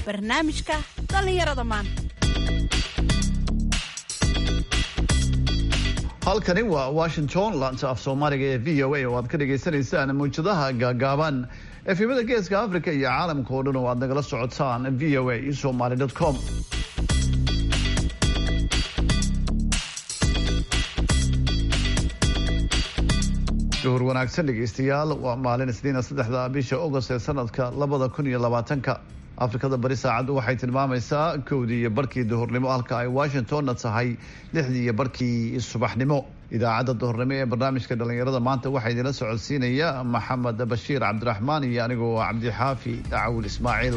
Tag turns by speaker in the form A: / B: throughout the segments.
A: barnaamijka dhallinyarada maanta
B: halkani waa washington laanta af soomaaliga ee v o a oo aad ka dhagaysanaysaan mawjadaha gaagaaban efimada geeska africa iyo caalamka oo dhan oo aad nagala socotaan v o a somaly com duhur wanaagsan dhegaystayaal waa maalin isniina saddexda bisha agost ee sanadka labada kun iyo labaatanka afrikada bari saacaddu waxay tilmaamaysaa kowdii iyo barkii duhurnimo halka ay washingtonna tahay lixdii iyo barkii subaxnimo idaacadda duhurnimo ee barnaamijka dhallinyarada maanta waxaa idinla socodsiinaya maxamed bashiir cabdiraxmaan iyo anigoo cabdixaafi dacawul ismaaciil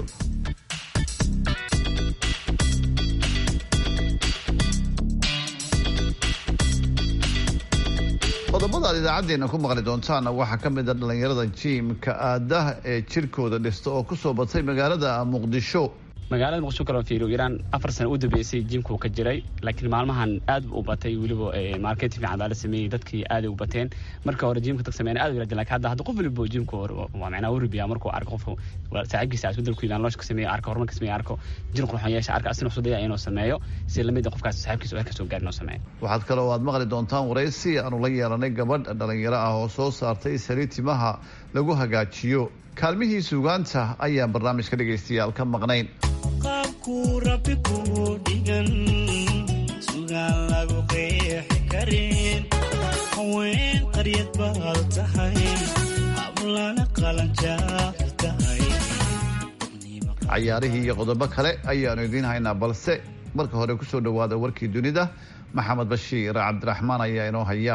B: qodobada aad idaacadeena ku maqli doontaana waxaa ka mid a dhallinyarada jiimka aadaha ee jirkooda dhista oo kusoo batay magaalada muqdisho
C: magaalada muqdisho kaloo fiiriyo iraan afar sano u dambeysay jiimkuu ka jiray laakiin maalmahan aad u batay weliba marketing fiican baa la sameeyey dadkii aaday u bateen marka hore jiimka dad sameeyeen aad u yaraadeen laakiin hadda hadda qof waliba jiimka waa macnaa waribiya markuu arko qofka saaxiibkiisa isbedel ku yimaan looshka sameeyo arko horumarka sameeyo arko jir qurxoon yeesha arka asina usoo daya inuu sameeyo si lamid qofkaas saaxiibkiisa oo kasoo gaarin inuu sameeyo
B: waxaad kaloo aad maqli doontaan waraysi aanu la yeelanay gabadh dhalinyaro ah oo soo saartay saliid timaha lagu hagaajiyo kaalmihii suugaanta ayaan barnaamijka dhegaystayaal ka maqnayn
D: qaabkuu rabbi kuu dhigan sugaan lagu qeexi karin haween qaryad baad tahay hablana qalanjaafir tahay
B: cayaarihii iyo qodobo kale ayaanu idiin haynaa balse marka hore kusoo dhawaada warkii dunida maxamed bashiir cabdiraxmaan ayaa inoo haya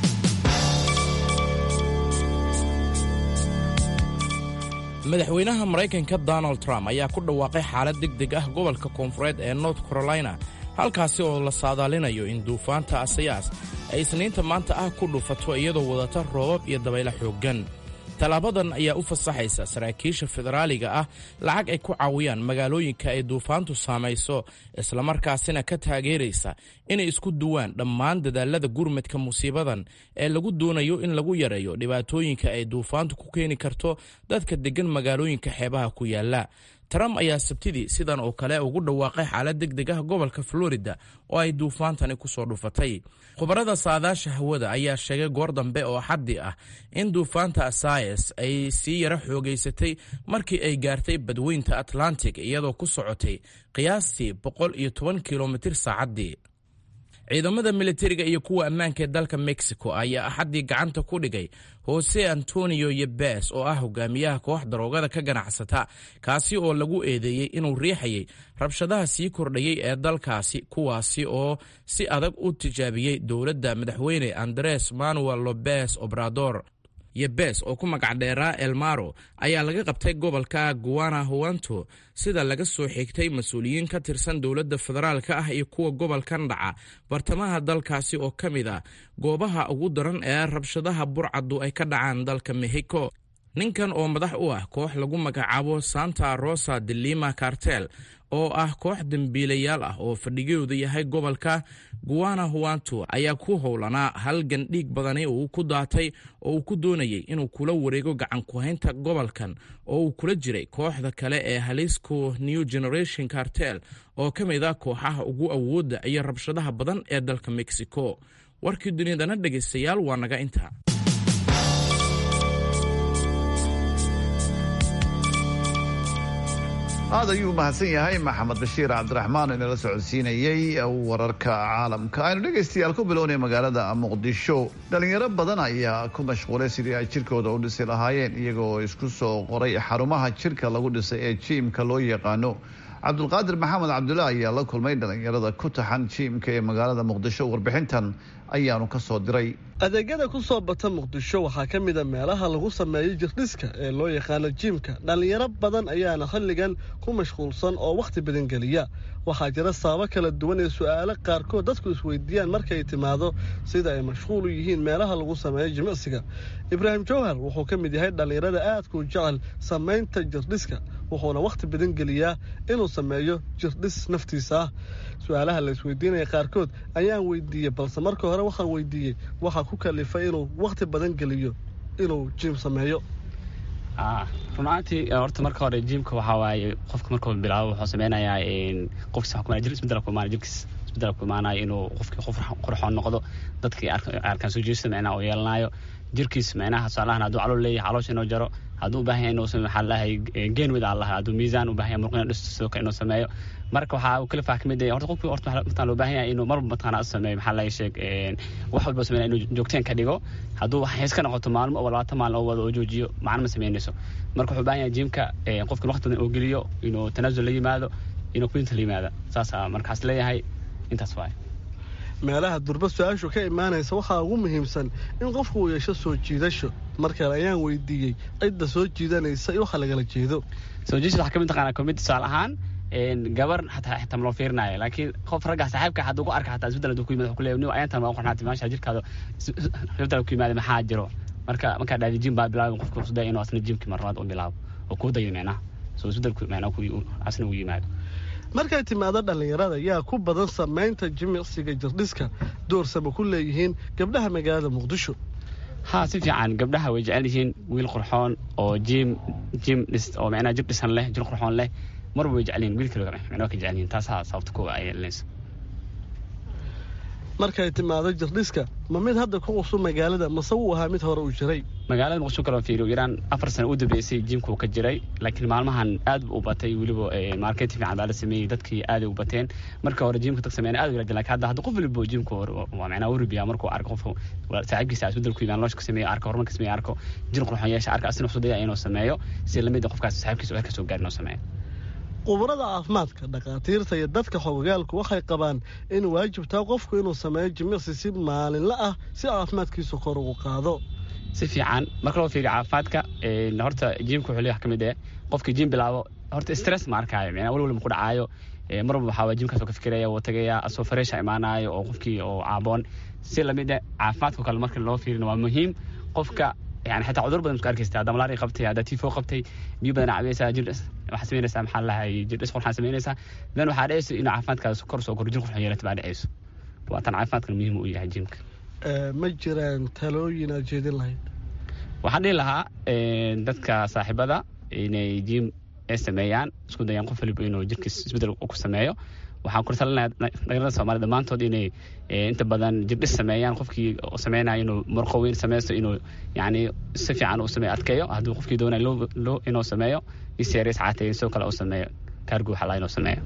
E: madaxweynaha maraykanka donald trump ayaa ku dhawaaqay xaalad deg deg ah gobolka koonfureed ee north carolina halkaasi oo la saadaalinayo in duufaanta asayaas ay isniinta maanta ah ku dhufato iyadoo wadata roobab iyo dabaylo xooggan tallaabadan ayaa u fasaxaysa saraakiisha federaaliga ah lacag ay ku caawiyaan magaalooyinka ay duufaantu saamayso islamarkaasina ka taageeraysa inay isku duwaan dhammaan dadaalada gurmadka musiibadan ee lagu doonayo in lagu yareeyo dhibaatooyinka ay duufaantu ku keeni karto dadka deggan magaalooyinka xeebaha ku yaalla trump ayaa sabtidii sidan oo kale ugu dhawaaqay xaalad deg deg ah gobolka florida oo ay duufaantani ku soo dhufatay khubarada saadaasha hawada ayaa sheegay goor dambe oo xaddi ah in duufaanta asayas ay sii yaro xoogaysatay markii ay gaartay badweynta atlantic iyadoo ku socotay qiyaastii boqol iyo toban kilomitir saacaddii ciidamada militariga iyo kuwa ammaanka ee dalka mexico ayaa axaddii gacanta ku dhigay jose antonio yebes oo ah hogaamiyaha koox daroogada ka ganacsata kaasi oo lagu eedeeyey inuu riixayay rabshadaha sii kordhayay ee dalkaasi kuwaasi oo si adag u tijaabiyey dowladda madaxweyne andres manuel lobes obrador yebes oo ku magacdheeraa elmaro ayaa laga qabtay gobolka guana huanto sida laga soo xigtay mas-uuliyiin ka tirsan dowladda federaalka ah iyo kuwa gobolkan dhaca bartamaha dalkaasi oo ka mid a goobaha ugu daran ee rabshadaha burcaddu ay ka dhacaan dalka mexico ninkan oo madax u ah koox lagu magacaabo santa rosa de lima cartel oo ah koox dembiilayaal ah oo fadhigoodu yahay gobolka guana huanto ayaa ku howlanaa halgan dhiig badani uu ku daatay oo uu ku doonayay inuu kula wareego gacan ku-haynta gobolkan oo uu kula jiray kooxda kale ee halisco new generation cartel oo ka mid ah kooxaha ugu awoodda iyo rabshadaha badan ee dalka mexico warkii dunidana dhegaystayaal waa naga inta
B: aad ayuu mahadsan yahay maxamed bashiir cabdiraxmaan inala socodsiinayey wararka caalamka aynu dhegaystayaal ku bilownay magaalada muqdisho dhalinyaro badan ayaa ku mashquulay sidii ay jirkooda u dhisi lahaayeen iyagoo isku soo qoray xarumaha jirka lagu dhisay ee jiimka loo yaqaano cabdulqaadir maxamed cabdulla ayaa la kulmay dhalinyarada ku taxan jiimka ee magaalada muqdisho warbixintan ayaanu ka soo diray
F: adeegyada ku soo bata muqdisho waxaa ka mid a meelaha lagu sameeyo jirdhiska ee loo yaqaano jiimka dhallinyaro badan ayaana xilligan ku mashquulsan oo wakhti badan geliya waxaa jira sababo kala duwan ee su'aalo qaarkood dadku isweydiiyaan markay timaado sida ay mashquul u yihiin meelaha lagu sameeyo jimicsiga ibraahim jawhar wuxuu ka mid yahay dhallinyarada aadkuu jecel samaynta jirdhiska wuxuuna wakhti badan geliyaa inuu sameeyo jirdhis naftiisa ah su-aalaha la isweydiinaya qaarkood ayaan weydiiyey balse marka hore waxaan weydiiyey waxaa ku kalifay inuu wakhti badan geliyo inuu jiim sameeyo
C: runaantii horta marka hore jiimka waxaa waaye qofka markuu bilaabo wuxuu sameynayaa qofkiis waxa kumaanaya jir isbedel ku imaanaya jirkiis isbedel ku imaanaya inuu qofkii qof qurxoon noqdo dadkii arkaan soo jeesta micnaha uu yeelanayo jirkiis micnaha tusaalahan hadduu calool leeyahay caloosha inuu jaro hadduu u baahan yahay inuu maxaa lahay geen wid allah hadduu miisaan u baahan yahay murqina dhisto sidoo kale inuu sameeyo marka waxaa uu kala fah kamid yahay horta qofkii horta mataan loo baahan yahay inuu marba mataqaana sameeyo maxaa laga sheeg wax walba sameynaya inuu joogteen ka dhigo hadduu hees ka noqoto maalmo oo labaatan maalin oo wada oo joojiyo macna ma sameynayso marka wuxuu baahan yahay jiimka qofkii waqti badan oo geliyo inuu tanaasul la yimaado inuu kudinta la yimaado saasaa markaas leeyahay intaas waaye
F: meelaha durba su-aashu ka imaanaysa waxaa ugu muhiimsan in qofku uu yeesho soo jiidasho markale ayaan weydiiyey cidda soo jiidanaysa iyo waxa lagala jeedo
C: soo jiidasha waxaa kamid taqaanaa komid tusaale ahaan gabar xataa xitaa maloo fiirinayo laakiin qof ragga saaxiibka hadduu ku arka xataa isbedel hadduu ku yimid wuxuu ku leeyahay nin ayantan ma qornaati maasha jirkaada isbedel ku yimaada maxaa jiro marka markaa dhaadi jim baa bilaabay qofka usdaa inuu asna jimkii marlabaad u bilaabo oo kuu dayo micnaha soo isbedelku micnaha asna uu yimaado
F: markay timaado dhallinyarada yaa ku badan samaynta jimicsiga jirdhiska doorsama ku leeyihiin gabdhaha magaalada muqdisho
C: ha si fiican gabdhaha way jecel yihiin wiil qurxoon oo jim jim dhis oo micnaha jir dhisan leh jir qurxoon leh marba way jecel yihin wiilka micnaha ka jecel yihin taasaa sababta kuwa ay yeelanayso
F: markay timaado jirdhiska ma mid hadda ku cusub magaalada mase wuu ahaa mid hore uu jiray
C: magaalada muqdisho kaloo fiiriyo iraan afar sano u dambeysay jiimka uu ka jiray laakiin maalmahan aad u batay weliba marketing fiican baa la sameeyey dadkii aaday u bateen marka hore jiimka dad sameeyna aad u yaraajin lakin hadda hadda qof waliba jiimka waa macnaa u rubiyaa markuu arko qof saaxiibkiisa isbedel ku yimaan looshka sameeyo arko horumarka sameeyo arko jir qurxoon yeesha arka asina wuxuu daya inuu sameeyo si lamid a qofkaas saaxiibkiisa oo heerka soo gaar inuu sameeyo
F: qubarada caafimaadka dhakhaatiirta iyo dadka xogogaalku waxay qabaan in waajibtaa qofku inuu sameeyo jimicsi si maalinla ah si caafimaadkiisu kor ugu qaado
C: si fiican marka loo fiiriyo caafimaadka horta jiimka wuxuu leeyahay ka mid eh qofkii jiim bilaabo horta stress ma arkaayo micnaa wal waliba ku dhacaayo mar walba waxaa jiimkaas oo ka fikiraya wuu tagaya asoo fareesha imaanayo oo qofkii oo caaboon si lamid eh caafimaadka kale marka loo fiirino waa muhiim qofka yani xitaa cudur badan isku arkaysta hadda malaria qabtay hadda tifo qabtay biyo badan cabaysaa jir waxaa samaynaysaa maxaa lahay jir dhis qurxaan samaynaysaa then waxaa dhacayso inuu caafimaadkaas kor soo koro jir qurxan yeelata baa dhacayso waa tan caafimaadkan muhiim u yahay jiimka
F: ma jiraan talooyin aad jeedin lahayd
C: waxaan dhihi lahaa dadka saaxiibada inay jiim ay sameeyaan isku dayaan qof waliba inuu jirkiis isbedel ku sameeyo waxaan ku talinayaa dhalinyarada soomaalida dhammaantood inay inta badan jirdhis sameeyaan qofkii sameynaya inuu murqo weyn sameysto inuu yani si fiican uu sameeyo adkeeyo hadduu qofkii doonaya loo inuu sameeyo iseereys caatay sidoo kale uu sameeyo kaargu waxaa laa inuu sameeyo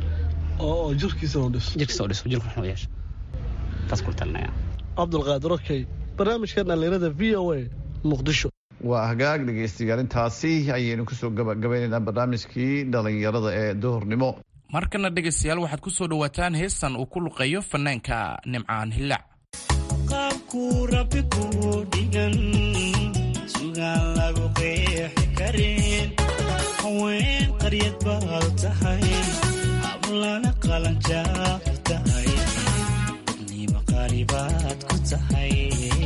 F: oo jirkiisa u dhiso
C: jirkiisa u dhiso jirku wuxuu yeesho taas ku talinaya
F: cabdulqaadir okey barnaamijka dhallinyarada v o a muqdisho
B: waa hagaag dhegaystayaal intaasi ayaynu kusoo gabagabaynaynaa barnaamijkii dhalinyarada ee duhurnimo
E: markana dhegaystayaal waxaad ku soo dhowaataan heestan uu ku luqeeyo fanaanka nimcaan hillaac
D: qaabkuu rabbi kuu dhigan sugaan lagu qeexi karin haween qaryad baad tahay hablana qalanjaad tahay dadniima qaalibaad ku tahay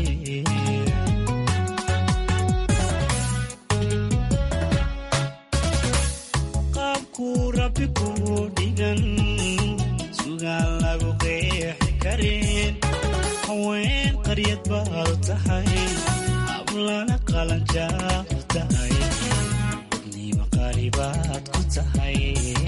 D: rabbi kuu dhigan sugaan lagu qeexi karin haween qaryad baad tahay hablana qalanjaad tahay dadniima qaalibaad ku tahay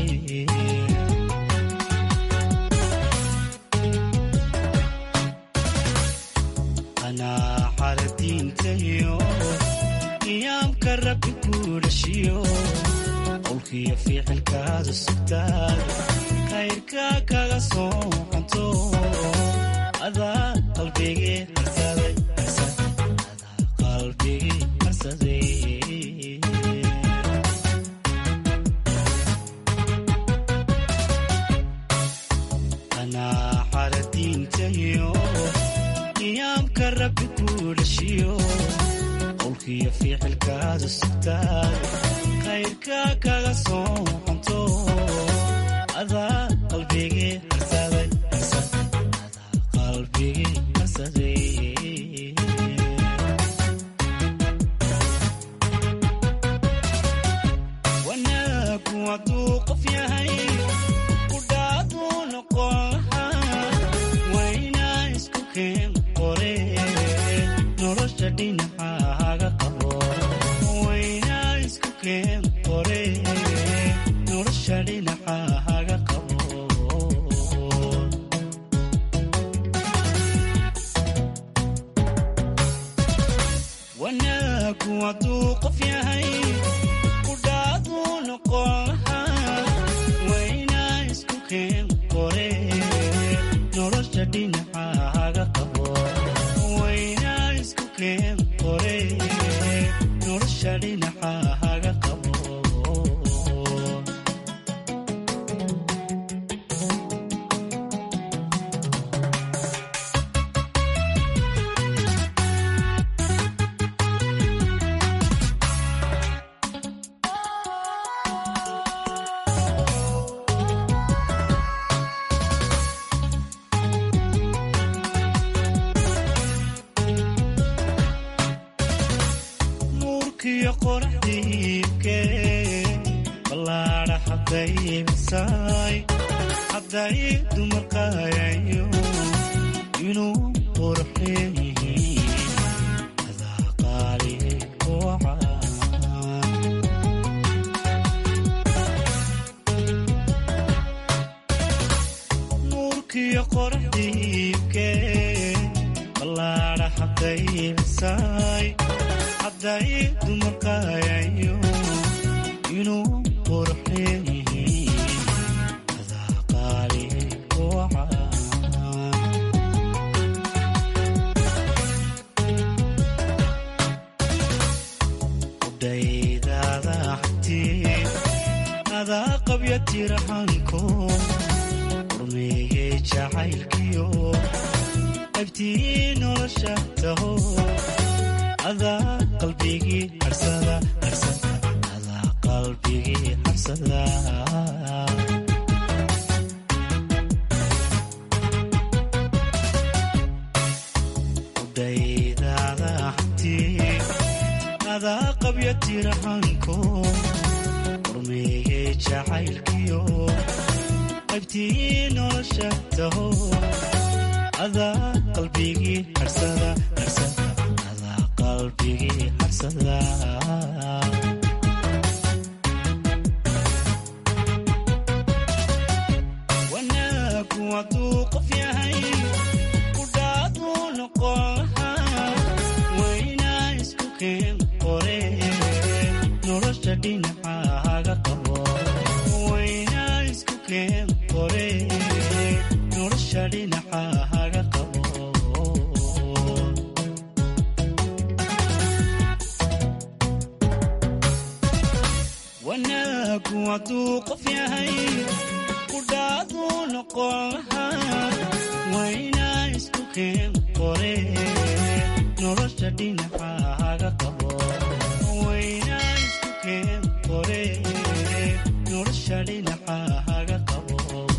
D: qanaaxada diintayo qiyaamka rabbi kuu dhashiyo qowlkiyo ficilkaada sugtaad khayrka kaga soo canto adaa qalbigii harsaday qalbigii harsaday qanaaxada diintayo qiyaamka rabbi kuu dhashiyo qowlkiyo ficilkaada sugtaad khayrka kaga soo canto adaa qalbigii harsaday qalbigii harsaday wanaagu hadduu qof yahay kudhaaduu noqon lahaa waynaa isku keen qore nolosha dhinacaaga qabo waynaa hadduu qof yahay kudhaaduu noqon lahaa waynaa isku keen qore nolosha dhinacahaga qabo waynaa isku keen qore nolosha dhinacahaga qabo nuurkiyo qoraxdiibke ballaadha haddaybisay hadday dumarkayayo inuu qurxeen yihiin adaa qaali koocan nuurkiyo qoraxdiibke ballaadha haddaybisay hadday dumarkayayo inuu qurxeen yihiin adaa qaali koocan udhaydaada xagtii adaa qabya tiraxanko urmeeyey jacaylkiyo qaybtii nolosha taho adaa qalbigii harsada harsada adaa qalbigii harsada udhaydaada xagtii adaa qabya tiraxanko urmeeyey jacaylkiyo qaybtii nolosha taho adaa qalbigii harsada harsada adaa qalbigii harsada wanaagu hadduu qof yahay kudhaaduu noqon lahaa waynaa isku keen qore nolosha dhinacahaga qabo waynaa isku keen qore nolosha dhinacahaga qabo wanaagu hadduu qof yahay kudhaaduu noqon lahaa waynaa isku keen qore nolosha dhinacahaga qabo waynaa isku keen qore nolosha dhinacahaga qabo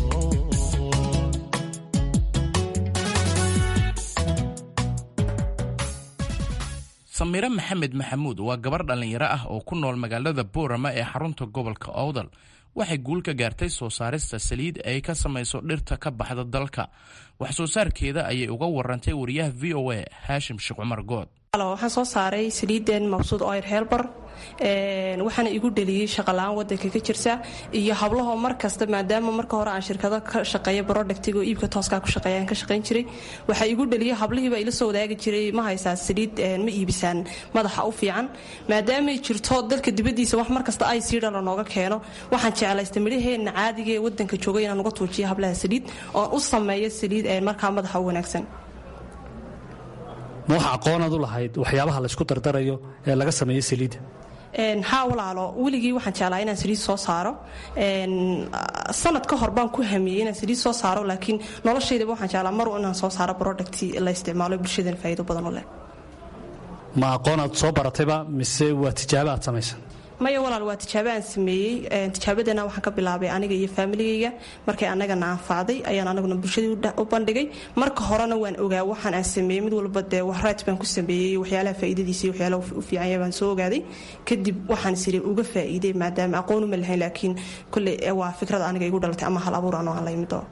E: samire maxamed maxamuud waa gabar dhallinyaro ah oo ku nool magaalada boorama ee xarunta gobolka owdal waxay guul ka gaartay soo saarista saliid ay ka samayso dhirta ka baxda dalka wax soo saarkeeda ayay uga warantay wariyaha v o a haashim sheekh cumar good
G: waxaan soo saaray saliideen mabsuud oyr heelbar waxaana igu dheliyey shaqala-aan wadanka ka jirta iyo hablahoo mar kasta maadaama marka hore aan shirkado ka shaqeeya brodhactiga oo iibka tooskaa ku shaqeeyaan ka shaqayn jiray waxaa igu dheliyey hablihiiba ila soo wadaagi jiray ma haysaa saliid ma iibisaan madaxa u fiican maadaamay jirto dalka dibadiisa wax mar kasta ay sii dhala nooga keeno waxaan jeclaystay midhaheenna caadiga ee wadanka jooga inaan uga tuujiyo hablaha saliid oon u sameeyo saliid markaa madaxa u wanaagsan
H: ma waxa aqoonaad u lahayd waxyaabaha laysku dardarayo ee laga sameeyo saliidda
G: haa walaalo weligii waxaan jeclaa inaan saliid soo saaro sanad ka hor baan ku hamiyey inaan saliid soo saaro laakiin noloshaydaba waxaan jeclaa mar inaan soo saaro product la isticmaalo bulshadan faa'iido badan u leh
H: ma aqoonaad soo baratayba mise waa tijaabo aad samaysa
G: maya walaal waa tijaabo aan sameeyey tijaabadana waxaan ka bilaabay aniga iyo faamiligayga markay annagana anfacday ayaan anaguna bulshadii u bandhigay marka horena waan ogaa waxaan aan sameeyey mid walba dee waxraaj baan ku sameeyey waxyaalaha faa'iidadiisa iyo waxyaalaha u fiicanya baan soo ogaaday kadib waxaan siri uga faa'iiday maadaama aqoon uma lahayn laakiin kolley waa fikrada aniga igu dhalatay ama hal abuur anoo aan la yimid oo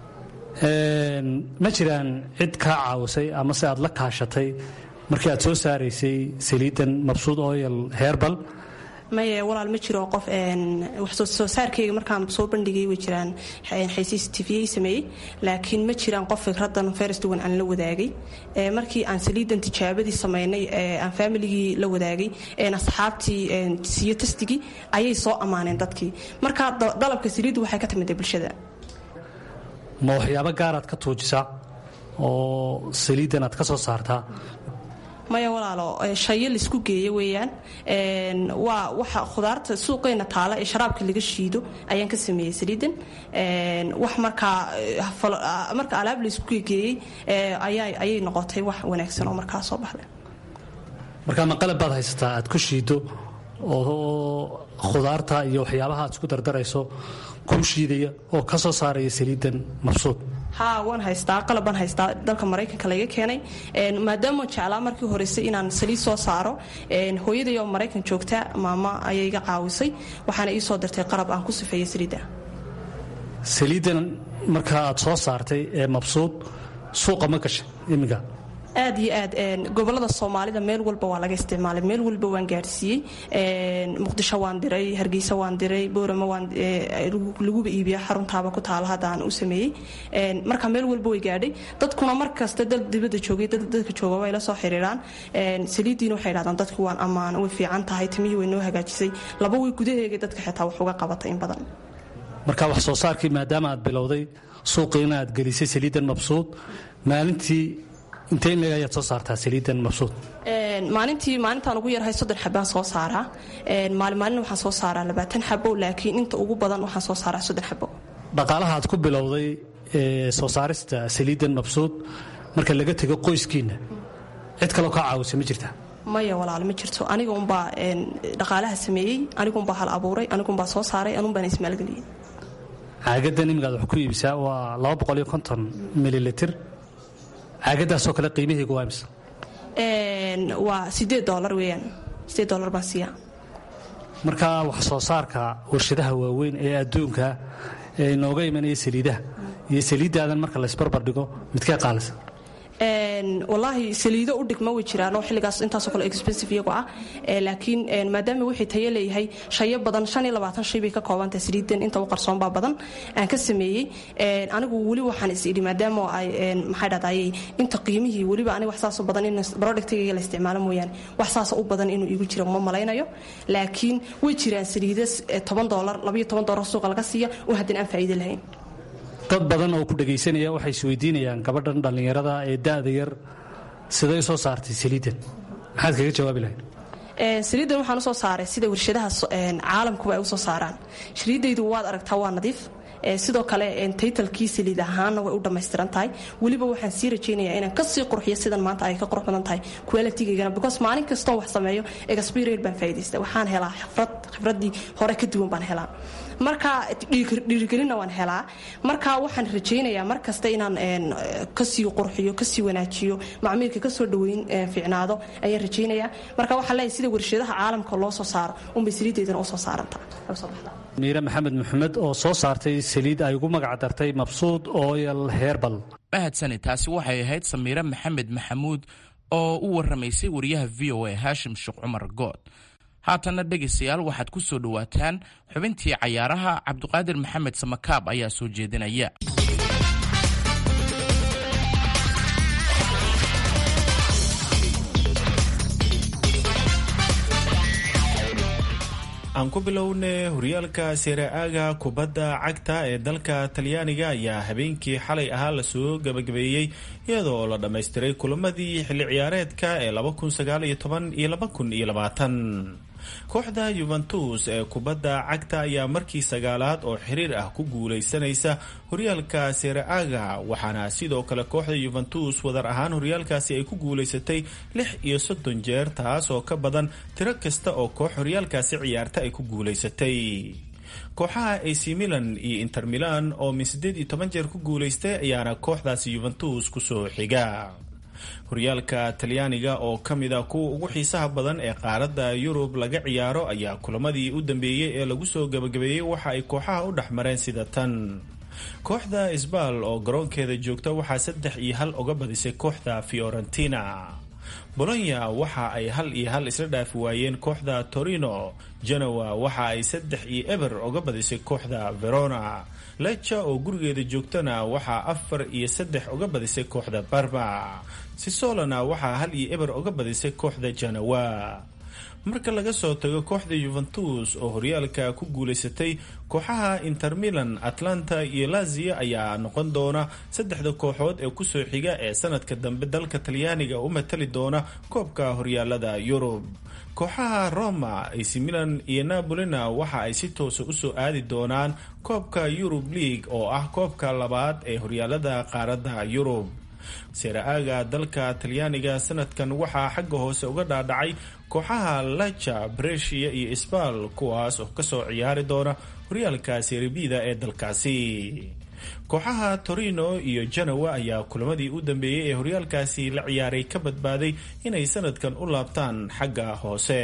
H: ma jiraan cid kaa caawisay ama se aad la kaashatay markii aad soo saaraysay saliidan mabsuud oyal herbal
G: maye walaal ma jiro qof wax soo saarkeyga markaan soo bandhigay way jiraan xaysiis tviyay sameeyey laakiin ma jiraan qof fikradan ferstugan aan la wadaagay markii aan saliidan tijaabadii sameynay aan faamiligii la wadaagay asxaabtii siiyo tastigii ayay soo ammaaneen dadkii marka dalabka saliiddu waxay ka timida bulshada
H: ma waxyaabo gaaraad ka tuujisaa oo saliidan aad ka soo saartaa
G: maya walaalo shayo laisku geeyo weeyaan waa waxa khudaarta suuqeena taala ee sharaabka laga shiido ayaan ka sameeyey saliidan wax markaa marka alaab laisku geegeeyey ayay noqotay wax wanaagsan oo markaa soo baxday
H: markaa ma qalab baad haysataa aad ku shiido oo khudaarta iyo waxyaabaha aad isku dardarayso kuu shiidaya oo ka soo saaraya saliidan mabsuud
G: haa waan haystaa qalabaan haystaa dalka maraykanka laga keenay maadaama jeclaa markii horeyse inaan saliid soo saaro hooyaday oo maraykan joogta maama ayay iga caawisay waxaana ii soo dirtay qalab aan ku sifeeya saliidda
H: saliiddan markaa aad soo saartay ee mabsuud suuqa ma gashay iminka
G: aad iyo aad gobolada soomaalida meel walba waa laga isticmaalay meel walba waan gaarsiiyey muqdisho waan diray hargeysa waan diray boorama laguba iibiya xaruntaaba ku taala hadda aan u sameeyey marka meel walba way gaadhay dadkuna mar kasta dal dibadda joogay dadka jooga way la soo xiriiraan saliiddiina waxay dhahdaan dadku waan ammaan way fiican tahay timihii way noo hagaajisay laba way gudaheega dadka xitaa wax uga qabatay in badan
H: marka wax soo saarkii maadaama aad bilowday suuqiina aad gelisay saliiddan mabsuud maalintii intee in ayaad soo saartaa saliidan mabsuud
G: maalintii maalintaan ugu yarhay soddon xabaan soo saaraa maalin maalin waxaan soo saaraa labaatan xabo laakiin inta ugu badan waxaan soo saaraa soddon xabo
H: dhaqaalaha aad ku bilowday soo saarista saliidan mabsuud marka laga tego qoyskiinna cid kaloo kaa caawisa ma jirta
G: maya walaal ma jirto aniga unbaa dhaqaalaha sameeyey anigunbaa hal abuuray anigunbaa soo saaray anunbaana ismaalgeliyey
H: caagadan imigaad wax ku iibisaa waa mililitir caagadaasoo kale qiimaheegu waa imse
G: waa sideed dolar weeyaan sideed dolar baan siiyaa
H: marka wax soo saarka warshadaha waaweyn ee adduunka ee inooga imanaya saliidaha iyo saliiddaadan marka laysbarbar dhigo midkee qaalisa
G: wallaahi saliido u dhigma way jiraan oo xilligaas intaasoo kale expensive iyagu ah laakiin maadaama wixii tayo leeyahay shayo badan shan iyo labaatan shay bay ka koobantahay saliidan inta u qarsoonbaa badan aan ka sameeyey anigu weli waxaan is idhi maadaama ay maxay dhahdaayey inta qiimihii weliba aniga wax saasoo badan in productigayga la isticmaalo mooyaane wax saasa u badan inuu igu jiro ma malaynayo laakiin way jiraan saliida toban doolar labayo toban doolar suuqa laga siiya oo haddana aan faa'iido lahayn
H: dad badan oo ku dhagaysanaya waxay isweydiinayaan gabadhan dhallinyarada ee da'da yar siday soo saartay saliidan maxaad kaga jawaabi lahayd
G: saliiddan waxaan usoo saaray sida warshadaha caalamkuba ay usoo saaraan saliiddaydu waad aragtaa waa nadiif sidoo kale taytalkii saliid ahaanna way u dhammaystiran tahay weliba waxaan sii rajaynayaa inaan kasii qurxiyo sidan maanta ay ka qurux badan tahay qualitygaygana because maalin kastoo wax sameeyo experience baan faa'iidaysta waxaan helaa xifrad khibraddii hore ka duwan baan helaa marka dhiirigelinna waan helaa marka waxaan rajaynayaa mar kasta inaan kasii qurxiyo kasii wanaajiyo macmiilka kasoo dhaweyn fiicnaado ayaan rajaynayaa marka waxaan leeyahay sida warshadaha caalamka loo soo saaro unbay saliideydana u soo saarantaa
H: miire maxamed maxamed oo soo saartay saliid ay ugu magac dartay mabsuud oyal herbal
E: mahadsani taasi waxay ahayd samiire maxamed maxamuud oo u warramaysay wariyaha v o a haashim sheekh cumar good haatanna dhegaystayaal waxaad ku soo dhowaataan xubintii cayaaraha cabduqaadir maxamed samakaab ayaa soo jeedinaya
I: aan ku bilowne horyaalka seera-aaga kubadda cagta ee dalka talyaaniga ayaa habeenkii xalay ahaa lasoo gabagabeeyey iyadoo la dhammaystiray kulamadii xilli ciyaareedka ee iyo kooxda yuventus ee kubadda cagta ayaa markii sagaalaad oo xiriir ah ku guuleysanaysa horyaalka seera-aaga waxaana sidoo kale kooxda yuventus wadar ahaan horyaalkaasi ay ku guuleysatay lix iyo soddon jeer taas oo ka badan tiro kasta oo koox horyaalkaasi ciyaarta ay ku guuleysatay kooxaha ac milan iyo inter milan oo min siddeed iyo toban jeer ku guuleystay ayaana kooxdaasi yuventus kusoo xiga horyaalka talyaaniga oo ka mid a kuwa ugu xiisaha badan ee qaaradda yurub laga ciyaaro ayaa kulamadii u dambeeyey ee lagu soo gabagabeeyey waxa ay kooxaha u dhex mareen sida tan kooxda isbaal oo garoonkeeda joogta waxaa saddex iyo hal uga badisay kooxda fiorentina bolonya waxa ay hal iyo hal isla dhaafi waayeen kooxda torino genoa waxa ay saddex iyo eber uga badisay kooxda verona leca oo gurigeeda joogtana waxaa afar iyo saddex uga badisay kooxda barma sisolona waxaa hal iyo eber uga badisay kooxda janawa marka laga soo tago kooxda yuventus oo horyaalka ku guulaysatay kooxaha inter milan atlanta iyo lazio ayaa noqon doona saddexda kooxood ee kusoo xiga ee sanadka dambe dalka talyaaniga u matali doona koobka horyaalada yurub kooxaha roma ac milan iyo napolina waxa ay si toosa usoo aadi doonaan koobka yurub league oo ah koobka labaad ee horyaalada qaaradda yurub seera-aaga dalka talyaaniga sanadkan waxaa xagga hoose uga dhaadhacay kooxaha laja brescia iyo sbal kuwaas oo kasoo ciyaari doona horyaalka seribida ee dalkaasi kooxaha torino iyo janowa ayaa kulamadii u dambeeyey ee horyaalkaasi la ciyaaray ka badbaaday inay sanadkan u laabtaan xagga hoose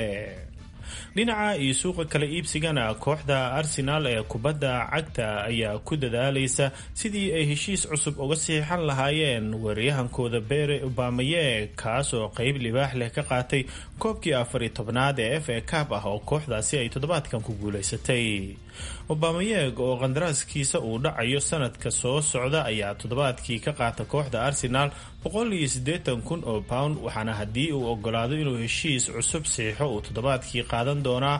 I: dhinaca iyo suuqa kala iibsigana kooxda arsenaal ee kubadda cagta ayaa ku dadaalaysa sidii ay heshiis cusub uga siixan lahaayeen weeraryahankooda bere obamaye kaas oo qeyb libaax leh ka qaatay koobkii afariy tobnaad ee f a cab ah oo kooxdaasi ay toddobaadkan ku guulaysatay obamayeg oo qandaraaskiisa uu dhacayo sanadka soo socda ayaa toddobaadkii ka qaata kooxda arsenaal kun oo pound waxaana haddii uu ogolaado inuu heshiis cusub siixo uu toddobaadkii qaadan doonaa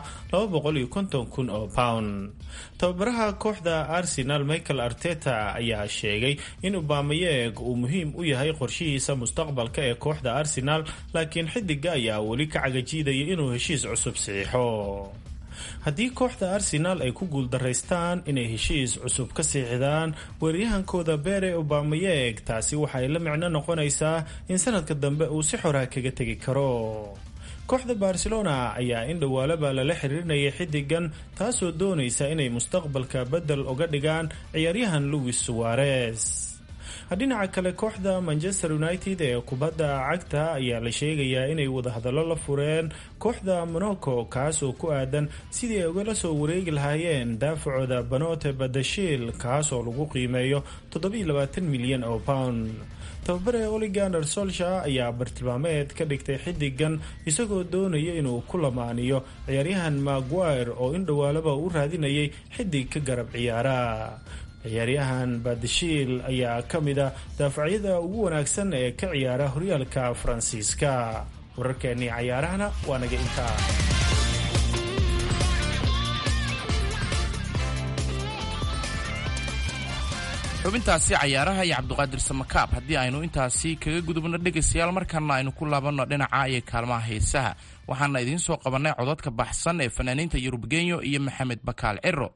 I: kun oo pound tababaraha kooxda arsenal michael arteta ayaa sheegay in obamayeg uu muhiim u yahay qorshihiisa mustaqbalka ee kooxda arsenal laakiin xidiga ayaa weli ka cagajiidaya inuu heshiis cusub siixo haddii kooxda arsenaal ay ku guuldaraystaan inay heshiis cusub ka siixdaan weeraryahankooda bere obamayeg taasi waxay la micno noqonaysaa in sanadka dambe uu si xoraa kaga tegi karo kooxda barcelona ayaa in dhowaalaba lala xiriirinayay xidigan taasoo doonaysa inay mustaqbalka bedel uga dhigaan ciyaaryahan louis suarez dhinaca kale kooxda manchester united ee kubadda cagta ayaa la sheegayaa inay wadahadallo la fureen kooxda monaco kaas oo ku aadan sidii ay ugala soo wareegi lahaayeen daafacooda banote badashiil kaas oo lagu qiimeeyo milyan oo pound tababare oligander solsha ayaa bartilmaameed ka dhigtay xidigan isagoo doonaya inuu ku lamaaniyo ciyaaryahan maguire oo in dhowaalaba u raadinayay xidig ka garab ciyaara ciyaaryahan badashiil ayaa ka mid a daafacyada ugu wanaagsan ee ka ciyaara horyaalka faransiiska wararkeennii cayaarahana waa naga intaa
E: xubintaasi cayaaraha iyo cabduqaadir samakaab haddii aynu intaasi kaga gudubno dhegaystayaal markaana aynu ku laabanno dhinaca iyo kaalmaha heesaha waxaana idiin soo qabannay codadka baxsan ee fanaaniinta yurubgenyo iyo maxamed bakaal ciro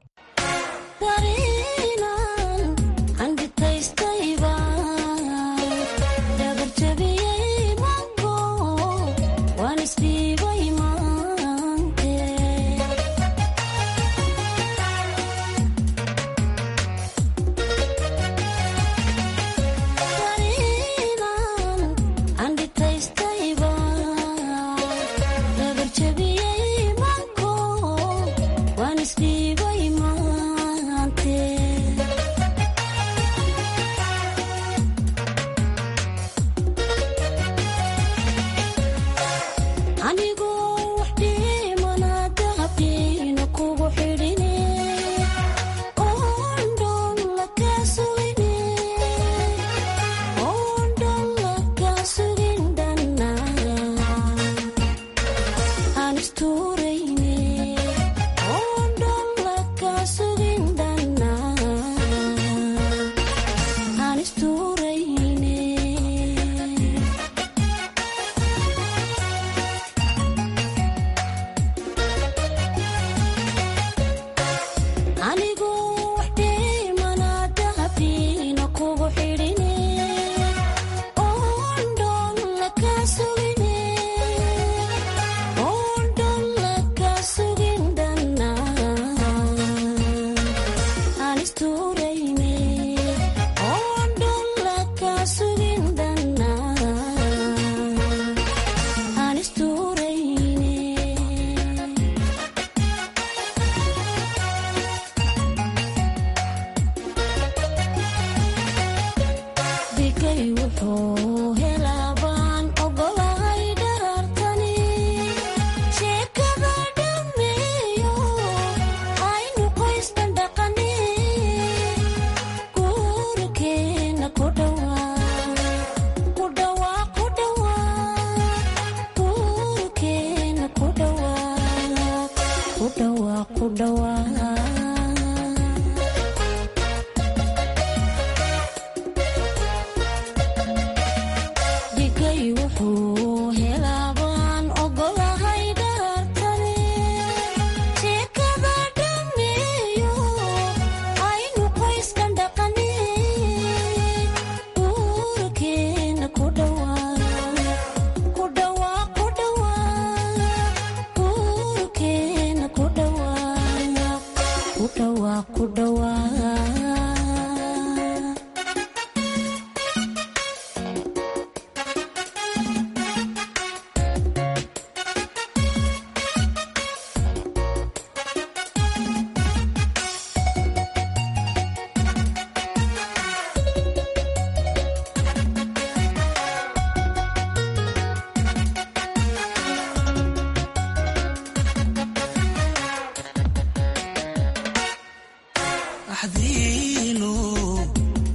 J: wuxuu helabaan ogolahay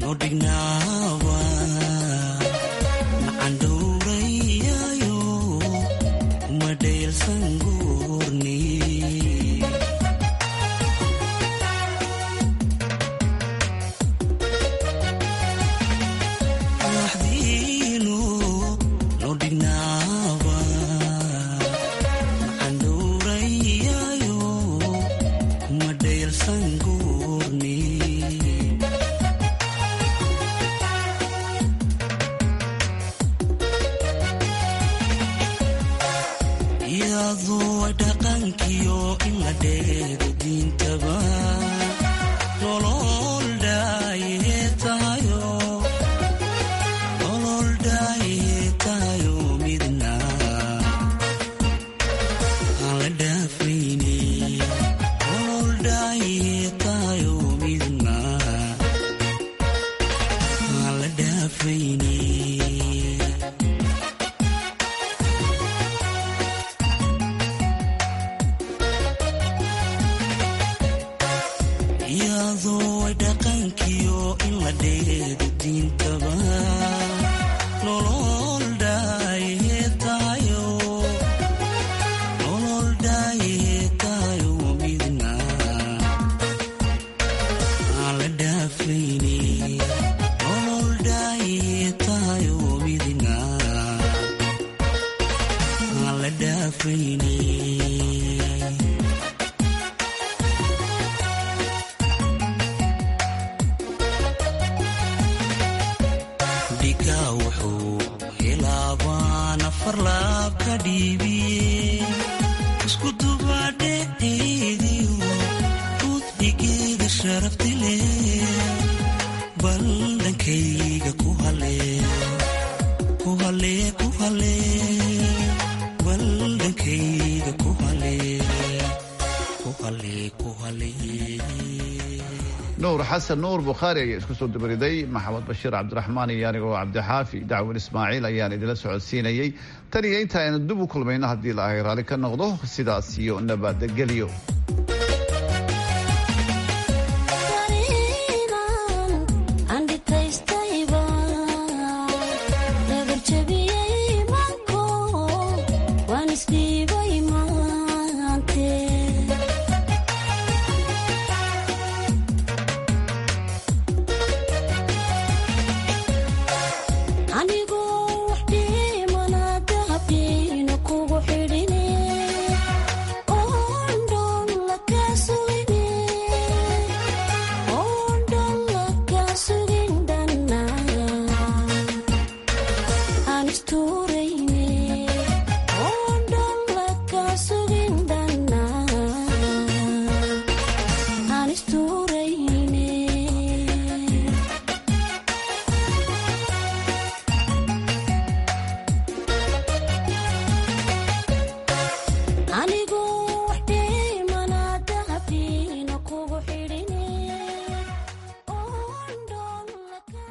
B: nuur xasan nuur bukhaari ayaa isku soo dabariday maxamed bashiir cabdiraxmaan iyo anigoo cabdixaafi dacwin ismaaciil ayaan idinla socodsiinayey tan iyo inta aynu dib u kulmayno haddii la ahay raalli ka noqdo sidaas iyo nabadgelyo